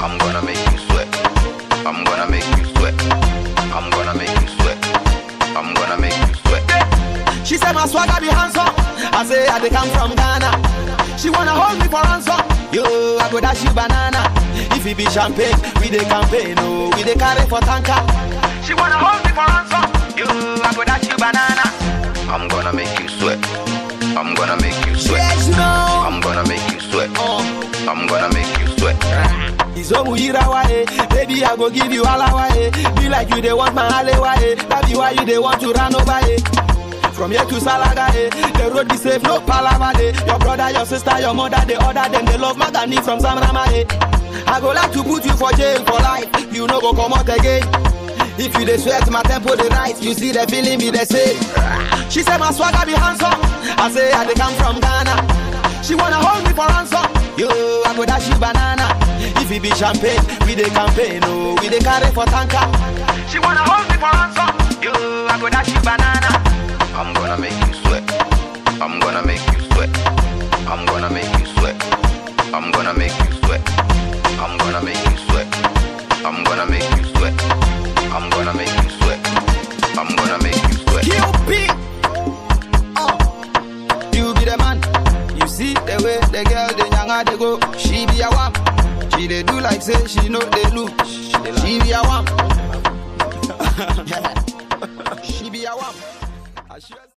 I'm gonna make you sweat. I'm gonna make you sweat. I'm gonna make you sweat. I'm gonna make you sweat. She said my swagger be handsome. I say I dey come from Ghana. She wanna hold me for ransom. Yo, I go dash you banana. If it be champagne, we dey campaign. Oh, we dey carry for tanker. She wanna hold me for ransom. Yo, I go dash you banana. I'm gonna make you sweat. I'm gonna make you sweat. Yes, you know. I'm gonna make you sweat. Oh. I'm gonna make you sweat. Izomu Irawa, eh. Baby, I go give you alawa, eh. Be like you, they want my alewa, eh. That be why you, they want to run over, eh. From here to Salaga, eh. The road be safe, no palava, eh. Your brother, your sister, your mother, they order them, they love Magani from Samrama, eh. I go like to put you for jail for life. You no go come out again. If you dey sweat, my tempo dey rise. You see the feeling be the same. She said my swagger be handsome. I say I dey come from Ghana. She wanna hold me for ransom. Yo, I go dash you banana. If it be champagne, we dey campaign. Oh, we dey carry for tanker. She wanna hold me for ransom. Yo, I go dash you banana. I'm gonna make you sweat. I'm gonna make you sweat. I'm gonna make you sweat. I'm gonna make you sweat. I'm gonna make you sweat. I'm gonna make you sweat. I'm gonna make you sweat. I'm gonna make you sweat. QP. Oh, you be the man. You see the way the girl the younger they go. She be a wam. She dey do like say she know they look. She be a wam. she be a wam. I sure-